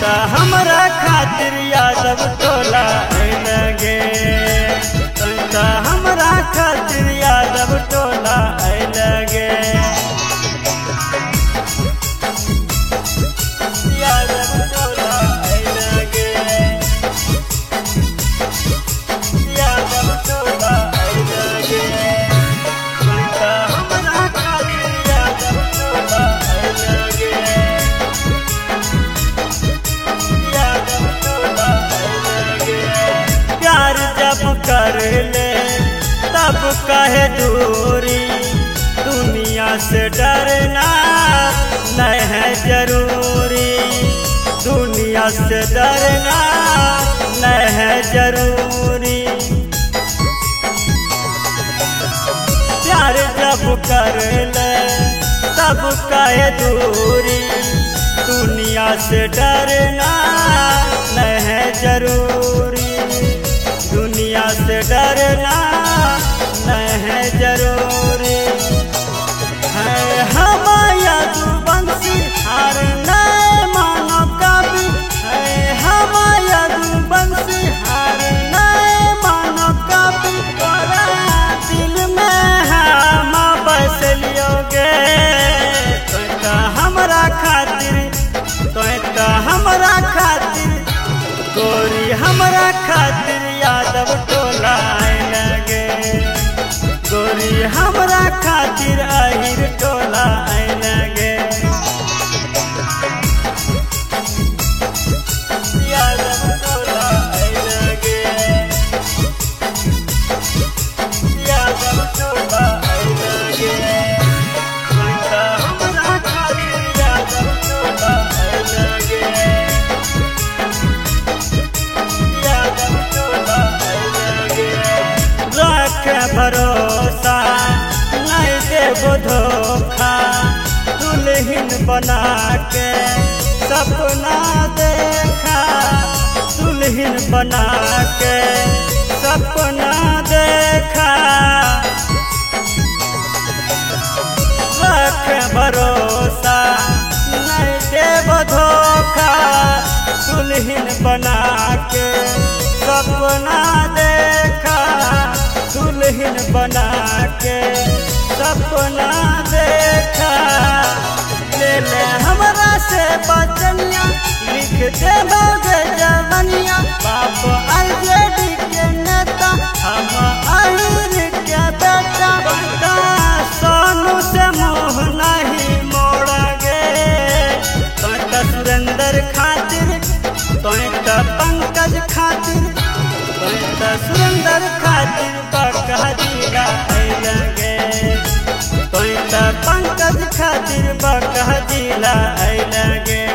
त हमरा खातिर यादव टोला लगे त हमरा खातिर यादव टोला लगे यादव टोला लगे यादव टोला लगे त हमरा खातिर यादव टोला लगे प्यार जब कर ले तब कहे दूरी दुनिया से डरना नहीं है जरूरी दुनिया से डरना नहीं है जरूरी प्यार जब कर ले तब कहे दूरी दुनिया से डरना नहीं है जरूरी दुनिया से डरना नहीं है जरूरी है हमाया दुबंसी हार नहीं मानो कभी है हमाया दुबंसी हार नहीं मानो कभी तोरा दिल में हम बस लियोगे तो त हमरा खातिर तो त हमरा खातिर गोरी हमरा खातिर यादव टोला लगे गोरी हमरा खातिर अहिर टोला लगे यादव टोला लगे यादव टोला लगे हमरा खातिर यादव टोला लगे रख भरोसा नहीं देबो धोखा दुल्हन बना के सपना देखा दुल्हन बना के सपना देखा रख भरोसा नहीं देव धोखा दुल्हन बना के सपना देखा दुल्हन बना के सपना देखा ले ले हमरा से बचनिया लिख दे भोगे जवनिया बाप आरजेडी के नेता हम अहिर के बेटा बेटा सोनू से मुँह नहीं मोड़गे तो त सुरेंद्र खातिर तो त पंकज खातिर तो त सुरेंद्र खातिर बकह जिला लगे तो त पंकज खातिर बकह जिला लगे